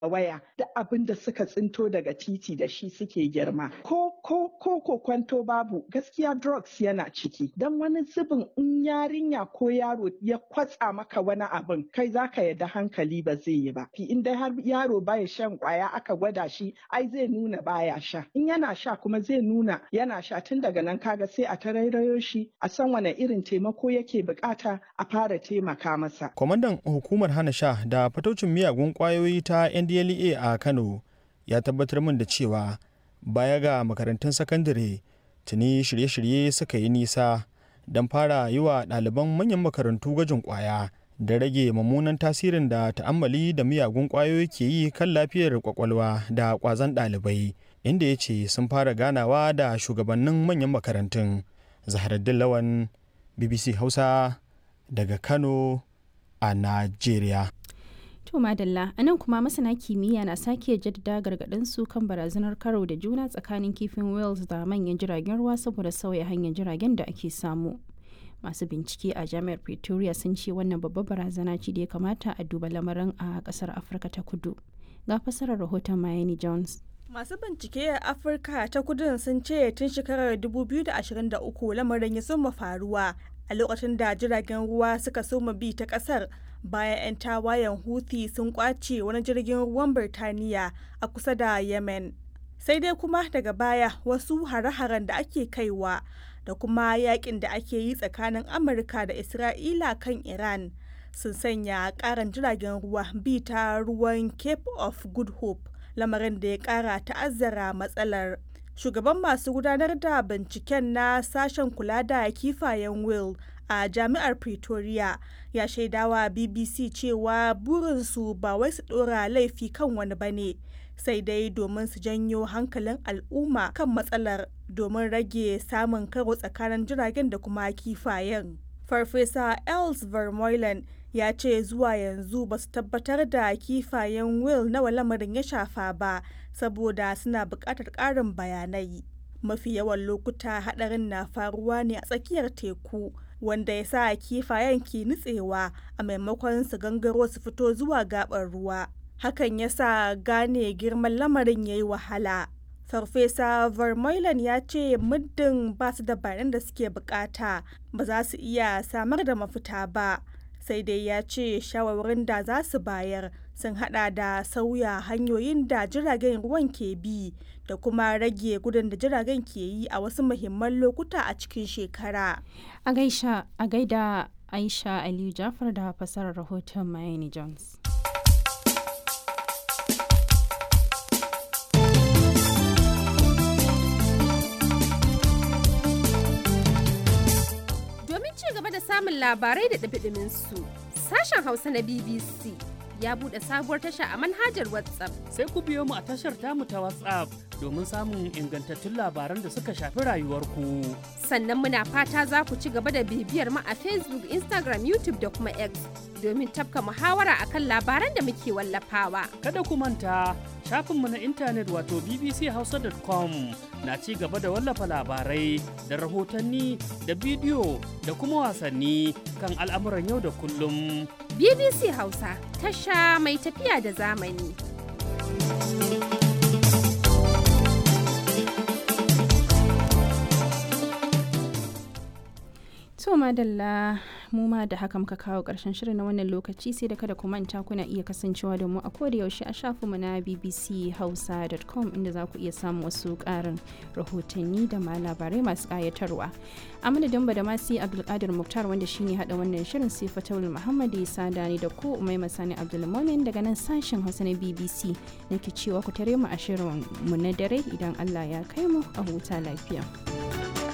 waya da abin da suka tsinto daga titi da shi suke girma ko ko ko ko kwanto babu gaskiya drugs yana ciki dan wani zubin in yarinya ko yaro ya kwatsa maka wani abin kai zaka yadda hankali ba zai yi ba in dai har yaro baya shan kwaya aka gwada shi ai zai nuna baya sha in yana sha kuma zai nuna yana sha tun daga nan kaga sai a tarairayo shi a san wane irin taimako yake bukata a fara taimaka masa kwamandan hukumar hana sha da fataucin miyagun kwayoyi ta ndlea a kano ya tabbatar min da cewa baya ga makarantun sakandare tuni shirye-shirye suka yi nisa don fara yi wa ɗaliban manyan makarantu gwajin kwaya da rage mummunan tasirin da ta'ammali da miyagun kwayoyi ke yi kan lafiyar kwakwalwa da kwazon ɗalibai inda ya ce sun fara ganawa da shugabannin manyan makarantun zaharaddin lawan bbc hausa daga kano a najeriya To madalla a nan kuma masana kimiyya na sake jaddada gargaɗin su kan barazanar karo da juna tsakanin kifin wales da manyan jiragen ruwa saboda sauya hanyar jiragen da ake samu. Masu bincike a jami'ar Pretoria sun ce wannan babbar barazana ce da ya kamata a duba lamarin a ƙasar Afirka ta kudu. Ga fasarar rahoton Miami Jones. Masu bincike a Afirka ta kudun sun ce tun shekarar 2023 lamarin ya soma faruwa a lokacin da jiragen ruwa suka soma bi ta kasar bayan 'yan tawayen Houthi sun kwace wani jirgin ruwan Birtaniya a kusa da Yemen. Sai dai kuma daga baya wasu hare-haren da ake kaiwa da kuma yakin da ake yi tsakanin Amurka da Isra'ila kan Iran sun sanya karan jiragen ruwa bi ta ruwan Cape of Good Hope lamarin da ya kara ta'azzara matsalar. Shugaban masu gudanar da binciken na sashen kula da kifayen Will a jami'ar Pretoria ya shaidawa BBC cewa burinsu ba wai su ɗora laifi kan wani ba ne, sai dai domin su janyo hankalin al'umma kan matsalar domin rage samun karo tsakanin jiragen da kuma kifayen. Farfesa Els Vermeulen ya ce zuwa yanzu ba su tabbatar da kifayen Will nawa lamarin ya shafa ba saboda suna buƙatar ƙarin bayanai. Mafi yawan lokuta haɗarin na faruwa ne a tsakiyar teku. wanda ya sa kifayen ke nutsewa a maimakon su gangaro su fito zuwa gabar ruwa hakan ya sa gane girman lamarin ya yi wahala farfesa vermeulen ya ce muddin ba su da bayanan da suke bukata ba za su iya samar da mafita ba sai dai ya ce shawarwarin da za su bayar sun hada da sauya hanyoyin da jiragen ruwan ke bi da kuma rage gudun da jiragen ke yi a wasu muhimman lokuta a cikin shekara. A gaisha a gaida Aisha Aliyu Jafar da fasarar rahoton Miami Jones. Domin ci gaba da samun labarai da ɗabi su sashen Hausa na BBC ya buɗe sabuwar tasha a manhajar WhatsApp. Sai ku biyo mu a tashar tamu ta WhatsApp domin samun ingantattun labaran da suka shafi rayuwarku. Sannan muna fata za ku ci gaba da bibiyar mu a Facebook, Instagram, YouTube da kuma X domin tafka muhawara akan labaran da muke wallafawa. Kada ku manta shafinmu na intanet wato bbchausa.com na ci gaba da wallafa labarai da rahotanni da bidiyo da kuma wasanni kan al'amuran yau da kullum. BBC Hausa tasha mai tafiya da zamani. To madalla mu ma da haka muka kawo ƙarshen shirin na wannan lokaci sai da kada ku manta kuna iya kasancewa da mu a koda yaushe a shafinmu na bbchausa.com inda za ku iya samun wasu ƙarin rahotanni da ma labarai masu ƙayatarwa. A madadin ba da masu Abdulkadir Muktar wanda shine haɗa wannan shirin sai Fatawul Muhammad ya sada ni da ku Umai Masani Abdulmumin daga nan sashen Hausa na BBC nake cewa ku tare mu a shirin mu na dare idan Allah ya kai mu a huta lafiya.